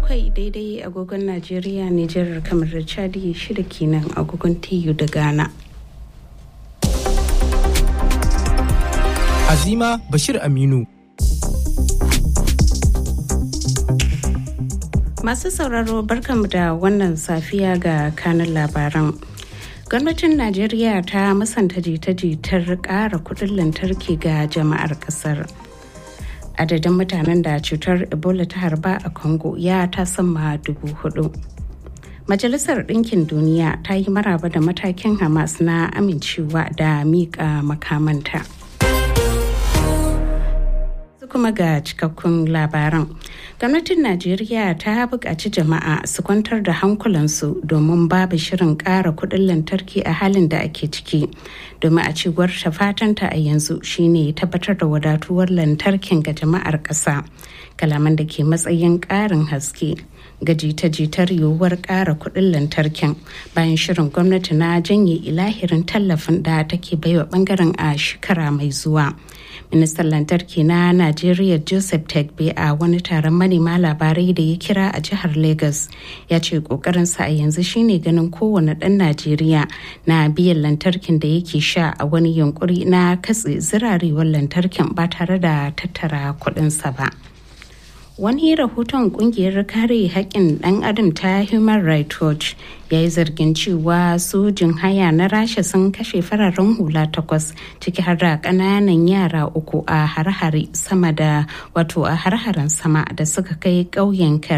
bakwai daidai agogon Najeriya, Nijar, kamar da Chadi shida kenan agogon TU da Ghana. Azima Bashir Aminu. Masu sauraro barkamu da wannan safiya ga kanin labaran. Gwamnatin Najeriya ta musanta jita-jitar ƙara kuɗin lantarki ga jama'ar ƙasar. Adadin mutanen da cutar Ebola ta harba a Congo ya ta sama dubu hudu. Majalisar Ɗinkin Duniya ta yi maraba da matakin Hamas na amincewa da miƙa makamanta. kuma ga cikakkun labaran gwamnatin najeriya ta buƙaci jama'a su kwantar da hankulansu domin babu shirin ƙara kuɗin lantarki a halin da ake ciki domin a cewar ta fatanta a yanzu shine tabbatar da wadatuwar lantarkin ga jama'ar ƙasa kalaman da ke matsayin ƙarin haske ga jita-jitar yiwuwar ƙara kuɗin lantarkin bayan shirin gwamnati na janye ilahirin tallafin da take baiwa bangaren a shekara mai zuwa ministan lantarki na najeriya joseph tegbe a wani taron manema labarai da ya kira a jihar lagos ya ce kokarinsa a yanzu shine ganin kowane ɗan najeriya na biyan lantarkin da yake sha a wani yunkuri na katse zirarewar lantarkin ba tare da tattara kuɗinsa ba. wani rahoton kungiyar kare haƙƙin ɗan adam ta human rights watch ya yi zargin cewa sojin haya na rasha sun kashe fararen hula takwas ciki har da ƙananan yara uku a har-hare sama da wato a har-haren sama da suka kai ƙauyen